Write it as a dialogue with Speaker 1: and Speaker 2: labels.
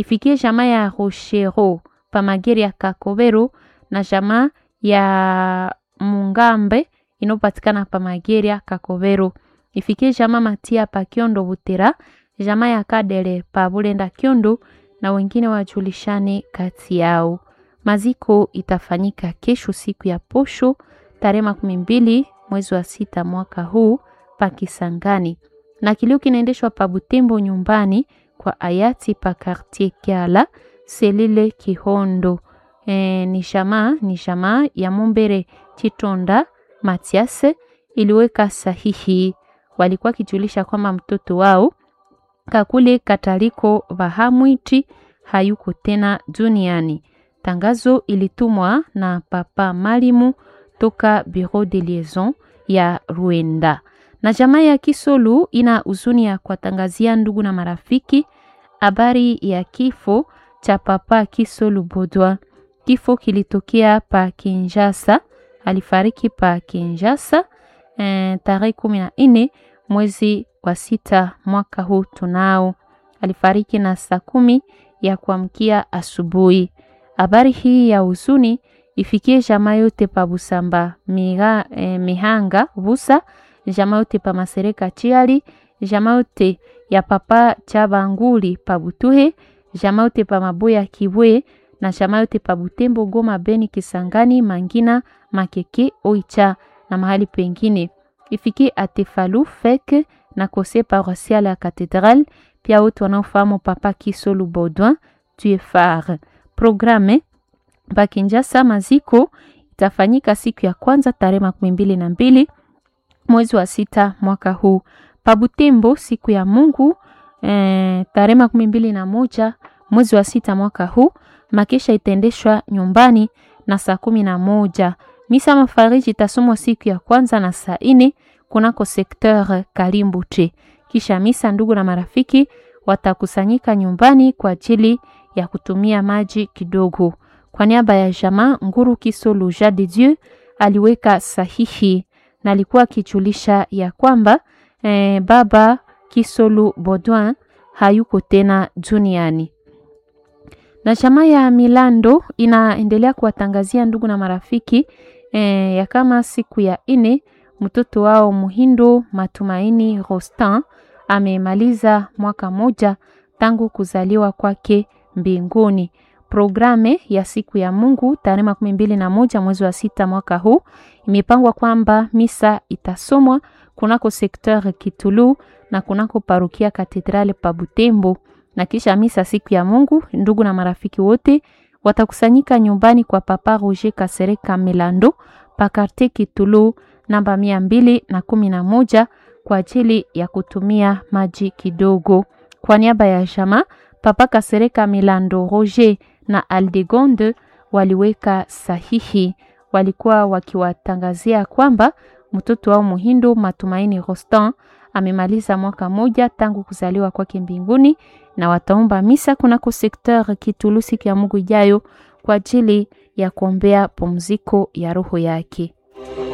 Speaker 1: ifikie jamaa ya Rochero pamageri ya Kakobero na jamaa ya Mungambe inayopatikana pamageri ya Kakobero. Ifikie jamaa Matia pa Kiondo Butera, jamaa ya Kadere pa Bulenda Kiondo na wengine wajulishane kati yao. Maziko itafanyika kesho siku ya posho tarehe makumi mbili mwezi wa sita mwaka huu pa Kisangani, na kilio kinaendeshwa pa Butembo nyumbani kwa hayati pa Quartier Kiala Selile Kihondo. E, ni jamaa ni jamaa ya Mumbere Chitonda Matiase iliweka sahihi. Walikuwa kijulisha kwamba mtoto wao Kakule Kataliko Vahamwiti hayuko tena duniani. Tangazo ilitumwa na Papa Malimu toka Bureau de Liaison ya Ruenda. Na jamaa ya Kisolu ina huzuni ya kuwatangazia ndugu na marafiki habari ya kifo cha Papa Kisolu Bodwa. Kifo kilitokea pa Kinshasa, alifariki pa Kinshasa eh, tarehe kumi na nne mwezi wa sita mwaka huu tunao. Alifariki na saa kumi ya kuamkia asubuhi. Habari hii ya huzuni ifikie jamaa yote pa Busamba miga, eh, Mihanga Busa, jamaa yote pa Masereka Chiali, jamaa yote ya papa Chabanguli pa Butuhe, jamaa yote pa Maboya Kibwe na jamaa yote pa Butembo, Goma, Beni, Kisangani, Mangina, Makeke, Oicha na mahali pengine. Ifikie Atefalu Fek na kose paroisial ya Katedral, pia wote wanaofahamu Papa Kisolu Baudouin Tuefar. Programe pa Kinshasa maziko itafanyika siku ya kwanza tarehe makumi mbili na mbili mwezi wa sita mwaka huu. Pa Butembo siku ya Mungu eh, tarehe makumi mbili na moja mwezi wa sita mwaka huu. Makesha itaendeshwa nyumbani na saa kumi na moja. Misa mafariji itasomwa siku ya kwanza na saa ine kunako sekteur Kalimbuche. Kisha misa, ndugu na marafiki watakusanyika nyumbani kwa ajili ya kutumia maji kidogo. Kwa niaba ya jamaa Nguru Kisolu Ja de Dieu aliweka sahihi na alikuwa akijulisha ya kwamba eh, baba Kisolu Baudouin hayuko tena duniani. Na jamaa ya Milando inaendelea kuwatangazia ndugu na marafiki eh, ya kama siku ya ine mtoto wao Muhindo Matumaini Rostan amemaliza mwaka moja tangu kuzaliwa kwake mbinguni. Programe ya siku ya Mungu tarehe makumi mbili na moja mwezi wa sita mwaka huu imepangwa kwamba misa itasomwa kunako sekteur Kitulu na kunako parokia Katedrale pa Butembo, na kisha misa siku ya Mungu, ndugu na marafiki wote watakusanyika nyumbani kwa Papa Roger Kasereka Melando pa Quartier Kitulu namba mia mbili na kumi na moja kwa ajili ya kutumia maji kidogo. Kwa niaba ya jama Papa Kasereka Milando Roger na Aldegonde waliweka sahihi, walikuwa wakiwatangazia kwamba mtoto wao Muhindo Matumaini Rostan amemaliza mwaka moja tangu kuzaliwa kwake mbinguni, na wataomba misa kunako sekteur Kitulu siku ya Mungu ijayo kwa ajili ya kuombea pumziko ya roho yake.